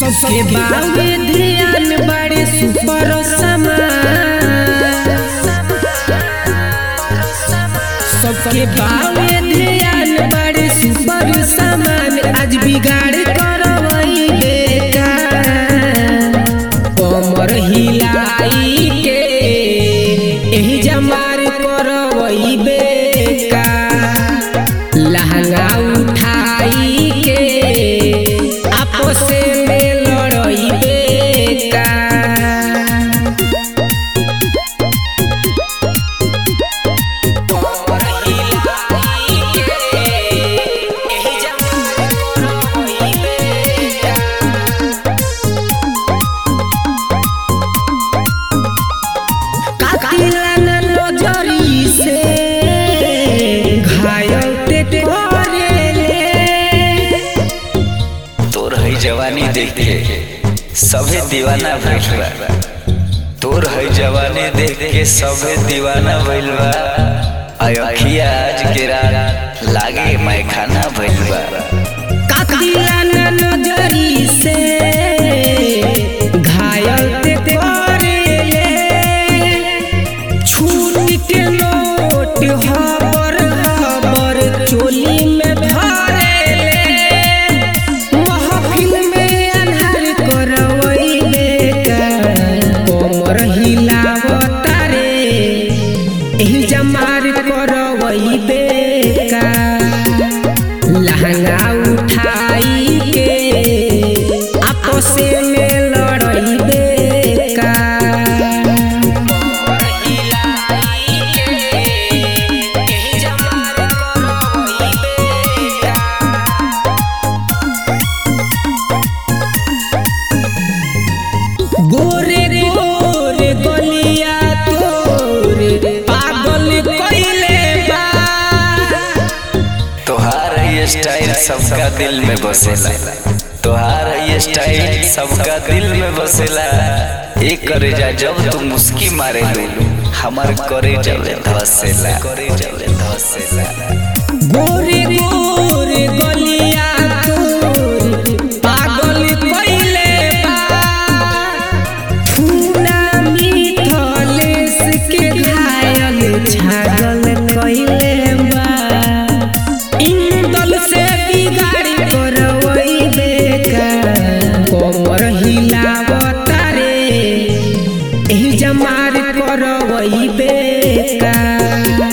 सबके बावे ध्यान बड़े सुपर सबके बावे ध्यान बड़े सुपर सामान आज बिगाड़ करवई बेटा कमर हिलाई के एही जमार करवई बेका लहंगा उठाई के आपस में लड़ई बेका तोर है जवानी देख के सभे दीवाना भइल बा तोर है जवानी देख के सभे दीवाना भइल बा आय अखिया आज के रात लागे मैं खाना भइल बा नजरी से घायल ते करेले छूट के नोट हबर हबर चोली में धरेले महफिल में अन्हार करवइले का कमर हिलावता रे एही जमार करवइले का लहंगा उठाई के आपस में लड़ई बेका गोरे गोरे गलिया तोरे पागल कइले बा तोहार ये स्टाइल सबका दिल में बसेला तोहार ये स्टाइल सबका दिल में बसेला एक करे जा जब तू मुस्की मारे हमार करे जब धसेला करे जब धसेला गोरे गोरे गलिया तोरे पागल कइले बा फूना मिठलेस के घायल छागल कइले बा इंदल से बिगाड़ी करवई बेका कमर हिलावता रे एही जमार करवई बेका